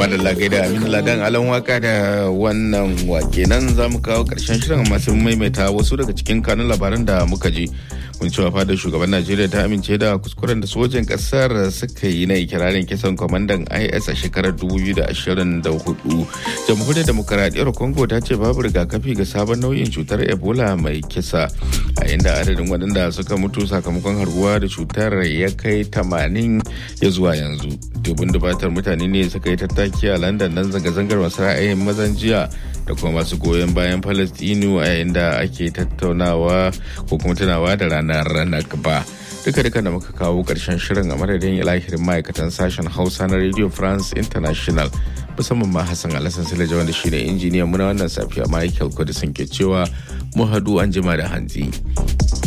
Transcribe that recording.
Tuma da lagai da Aminu Ladan Alan waka da wannan wake nan za mu kawo karshen shirin masu maimaita wasu daga cikin kanun labaran da muka ji. Mun cewa fadar shugaban Najeriya ta amince da kuskuren da sojin kasar suka yi na ikirarin kisan kwamandan IS a shekarar 2024. Jamhuriyar Demokaradiyyar Congo ta ce babu rigakafi ga sabon nau'in cutar Ebola mai kisa a inda adadin waɗanda suka mutu sakamakon harbuwa da cutar ya kai 80 ya zuwa yanzu. Dubun dubatar mutane ne suka yi tattaki a London nan zanga-zangar masu ra'ayin mazan jiya da kuma masu goyon bayan Falastinu a yayin da ake tattaunawa ko kuma tunawa da ranar Nakba. Duka duka da muka kawo karshen shirin a madadin ilahirin ma'aikatan sashen Hausa na Radio France International musamman ma Hassan Alhassan Silaja wanda shine injiniyan muna wannan safiya Michael Kudisin ke cewa mu hadu an jima da hantsi.